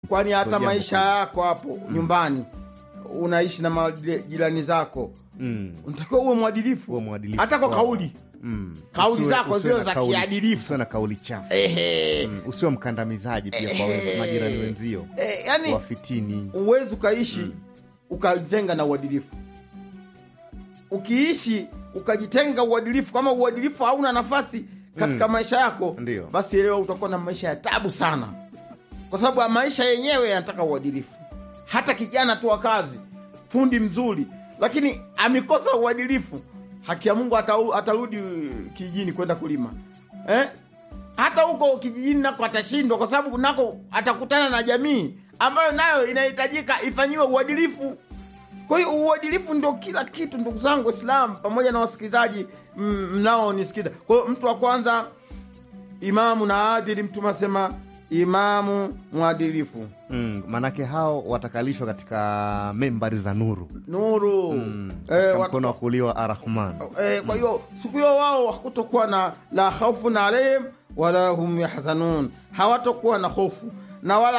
kwani hata jambo maisha kubwa. yako hapo nyumbani unaishi na majirani zako Mm. unatakiwa uwe mwadilifu Uwe mwadilifu. hata kwa Wow. kauli Mm. Kauli Usiwe- zako usiwe ziwe na za kauli- kiadilifu. usiwe na kauli chafu Ehe. Mm. usiwe mkandamizaji pia kwa wenzi- majirani wenzio Eh, yani wafitini uwezi ukaishi ukajitenga na uadilifu ukiishi ukajitenga uadilifu kama uadilifu hauna nafasi katika maisha yako Ndiyo. basi elewa utakuwa na maisha ya tabu sana kwa sababu maisha yenyewe yanataka uadilifu hata kijana tu wa kazi fundi mzuri lakini amekosa uadilifu haki ya mungu atau- atarudi kijijini kwenda kulima eh? hata huko kijijini nako atashindwa kwa sababu nako atakutana na jamii ambayo nayo inahitajika ifanyiwe uadilifu kwa hiyo uadilifu ndio kila kitu ndugu zangu waislamu pamoja na wasikilizaji mm, mnaonisikiza kwa hiyo mtu wa kwanza imamu na adili mtume asema imamu mwadilifu mm. manake hao watakalishwa katika membari za nuru nuru katika eh, watu- mkono wa kulia wa arrahman eh, kwa hiyo siku hiyo wao hakutokuwa na la khaufun alaihim wala hum yahzanun hawatokuwa na hofu na wala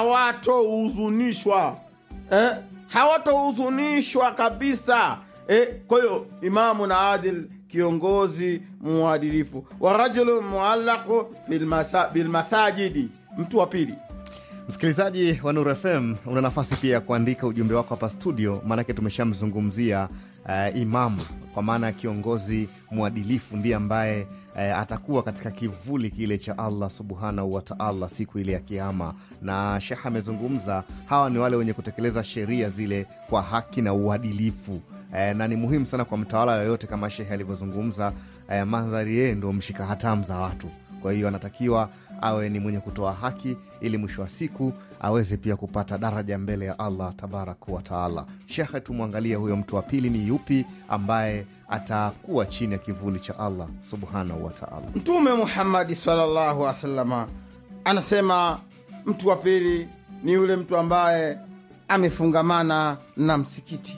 hawatohuzunishwa eh? hawatohuzunishwa kabisa eh? kwa hiyo imamu na adil kiongozi muadilifu wa rajulu muallaqu fil masa- bilmasajidi mtu wa pili msikilizaji wa Nuru FM una nafasi pia ya kuandika ujumbe wako hapa studio, maanake tumeshamzungumzia uh, imamu kwa maana ya kiongozi mwadilifu, ndiye ambaye uh, atakuwa katika kivuli kile cha Allah subhanahu wa taala siku ile ya Kiama. Na Shekh amezungumza, hawa ni wale wenye kutekeleza sheria zile kwa haki na uadilifu. Eh, na ni muhimu sana kwa mtawala yoyote, kama Shehe alivyozungumza, eh, mandhari yeye ndo mshika hatamu za watu kwa hiyo anatakiwa awe ni mwenye kutoa haki ili mwisho wa siku aweze pia kupata daraja mbele ya allah tabaraka wataala shekhe tumwangalie huyo mtu wa pili ni yupi ambaye atakuwa chini ya kivuli cha allah subhanahu wataala mtume muhammadi sallallahu alaihi wasalama anasema mtu wa pili ni yule mtu ambaye amefungamana na msikiti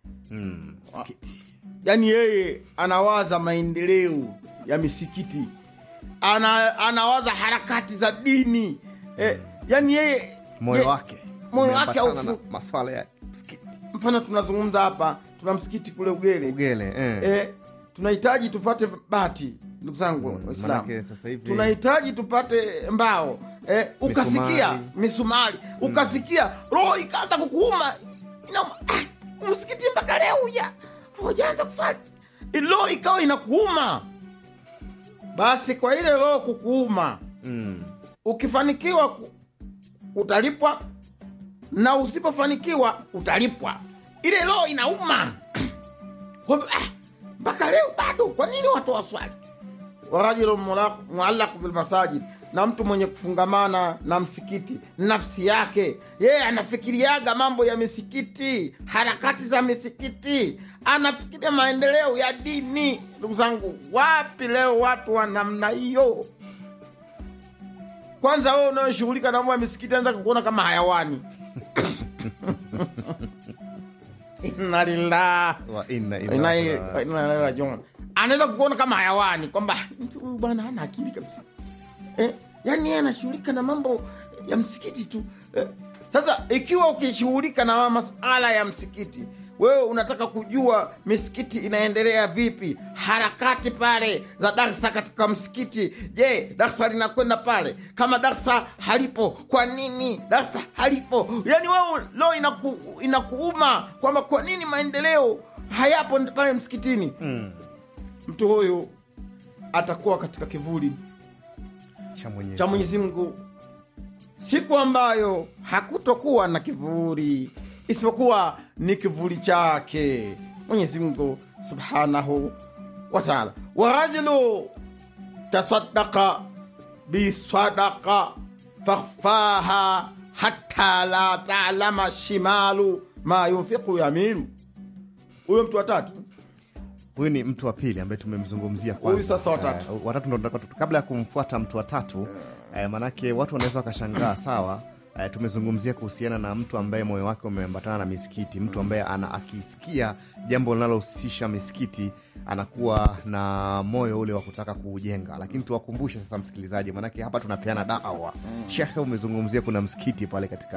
mm. yaani yeye anawaza maendeleo ya misikiti ana, anawaza harakati za dini eh, yaani yeye moyo ye- wake moyo wake umeambatana haufu- na maswala ya msikiti mfano tunazungumza hapa tuna msikiti kule ugele ugele eh. eh, tunahitaji tupate bati ndugu zangu Mm, waislamu manake sasa hivi- tunahitaji tupate mbao eh, ukasikia Misumari. misumari ukasikia roho ikaanza kukuuma Inauma. Ah, msikiti mpaka leo uja hujaanza kusali roho ikawa inakuuma basi kwa ile roho kukuuma mm. ukifanikiwa ku- utalipwa na usipofanikiwa utalipwa ile roho inauma Kwamba, ah, mpaka leo bado kwa nini watu waswali warajulu muallaqu bilmasajid na mtu mwenye kufungamana na msikiti nafsi yake yeye anafikiriaga mambo ya misikiti harakati za misikiti anafikiria maendeleo ya dini ndugu zangu wapi leo watu wa namna hiyo kwanza wewe unayoshughulika na mambo ya misikiti anza kukuona kama hayawani inna lillah wa inna Inna- ilahi inna ilaihi rajiun. anaweza kukuona kama hayawani kwamba mtu huyu bwana hana akili kabisa eh, yani yeye anashughulika na mambo ya msikiti tu eh. Sasa ikiwa ukishughulika na masala ya msikiti, wewe unataka kujua misikiti inaendelea vipi, harakati pale za darsa katika msikiti. Je, darsa linakwenda pale? Kama darsa halipo, kwa nini darsa halipo? Yani wewe leo inaku, inakuuma kwamba kwa nini maendeleo hayapo pale msikitini. mm. Mtu huyu atakuwa katika kivuli cha Mwenyezi cha Mwenyezi Mungu siku ambayo hakutokuwa na kivuli isipokuwa ni kivuli chake Mwenyezi Mungu subhanahu wa taala. Warajulu tasaddaqa bisadaqa fakhfaha hatta la talama shimalu ma yunfiqu yaminu. Huyo mtu wa tatu huyu ni mtu wa pili ambaye tumemzungumzia kwanza. Huyu sasa watatu. Eh, watatu ndo tunataka tu- kabla ya kumfuata mtu wa tatu eh, manake watu wanaweza wakashangaa sawa eh, tumezungumzia kuhusiana na mtu ambaye moyo wake umeambatana na misikiti mtu ambaye ana akisikia jambo linalohusisha misikiti anakuwa na moyo ule wa kutaka kuujenga lakini tuwakumbushe sasa msikilizaji manake hapa tunapeana dawa shekhe umezungumzia kuna msikiti pale katika